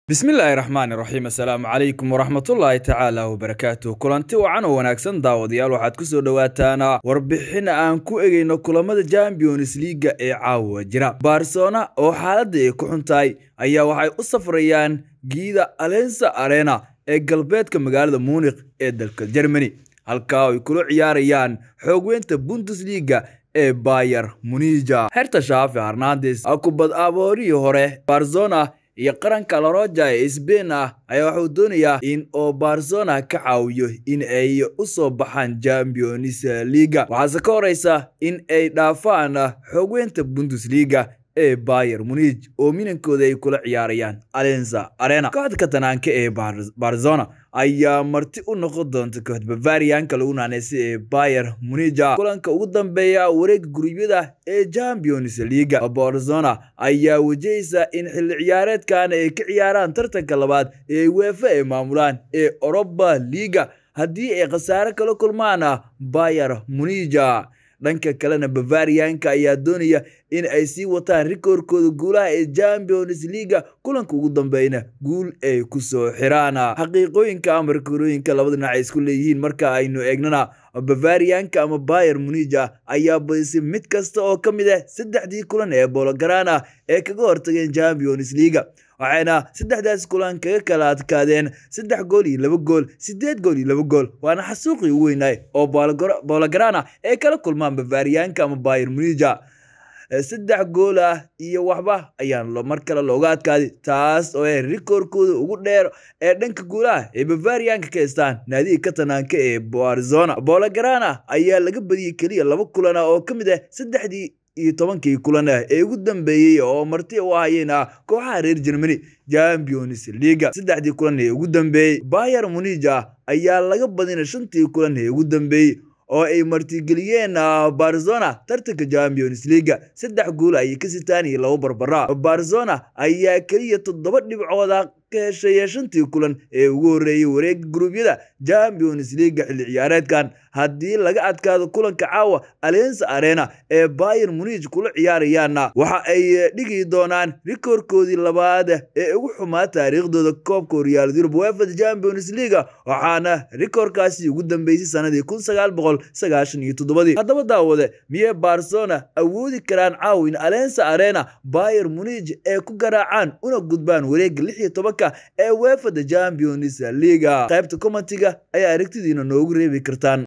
bismillaahi raxmaani raxiim assalaamu calaykum waraxmatullaahi tacaala wabarakaatuh kulanti wacan oo wanaagsan daawadayaal waxaad ku soo dhowaataan warbixin aan ku egeyno kulamada champions liiga ee caawa jira barcelona oo xaaladda ay ku xun tahay ayaa waxay u safrayaan giida alensa arena ee galbeedka magaalada munikh ee dalka germany halkaa ay kula ciyaarayaan xoogweynta bundesliga ee bayer munija xerta shaafi harnandes kubad aboorihii hore barzona iyo qaranka laroja ee sbain ah ayaa waxuu doonayaa in oo barzona ka caawiyo in ay u soo baxaan champions liga waxaase ka horeysa in ay dhaafaan xoogweynta bundesliga ee bayer munij oo minankooda ay kula ciyaarayaan alenza arena kooxda katanaanka ee barzona ayaa marti u noqon doonta kooxda bavarianka lagu naaneysa ee bayer munija kulanka ugu dambeeya wareega gurubyada ee champions liga barzona ayaa wajahaysa in xilli ciyaareedkan ay ka ciyaaraan tartanka labaad ee weefa ay maamulaan ee oroba liga haddii ay khasaare kala kulmaan bayer munija dhanka kalena bavarianka ayaa doonaya in ay sii wataan rikoorkooda guulaha ee champions liga kulanka ugu dambeyna guul ay ku soo xiraan xaqiiqooyinka ama rikoorooyinka labada dhinac ay isku leeyihiin marka aynu eegnana bavarianka ama bayer munija ayaa badisay mid kasta oo ka mid ah saddexdii kulan ee bologarana ee kaga hortageen champions liga waxayna saddexdaas kulan kaga kala adkaadeen saddex gool iyo laba gool sideed gool iyo laba gool waana xasuuqii ugu weynaay oo bologarana ay kala kulmaan bavarianka ama bayer munija saddex gool ah iyo waxba ayaan mar kale looga adkaaday taas oo ah rikoorkooda ugu dheer ee dhanka guulaha ee bavarianka ka haystaan naadiga katanaanka ee barzona bologarana ayaa laga badiyey keliya laba kulan ah oo ka mid ah saddexdii iyo tobankii kulan ah ee ugu dambeeyey oo marti u ahayeen ah kooxaha reer germany champions liga saddexdii kulan ee ugu dambeeyey bayer munija ayaa laga badina shantii kulan ee ugu dambeeyey oo ay martigeliyeen barzona tartanka champions liga saddex guul ayay ka sitaan iyo labo barbara barzona ayaa keliya toddoba dhibcooda ka heshay shantii kulan ee ugu horreeyey wareega guruubyada champions liga xilli ciyaareedkan haddii laga adkaado kulanka caawa alensa arena ee bayer munij kula ciyaarayaanna waxa ay dhigi doonaan rikoorkoodii labaad ee ugu xumaa taariikhdooda koobka horyaalada yurub wefad champions liga waxaana rikoorkaasi ugu dambeysay sanadii kun sagaal boqol sagaashan iyo toddobadii haddaba daawade miyey barzona awoodi karaan caawa in alensa arena bayer munij ee ku garaacaan una gudbaan wareega lix iyo tobanka ee wefada champions liga qaybta commentiga ayaa aragtidiina noogu reebi kartaan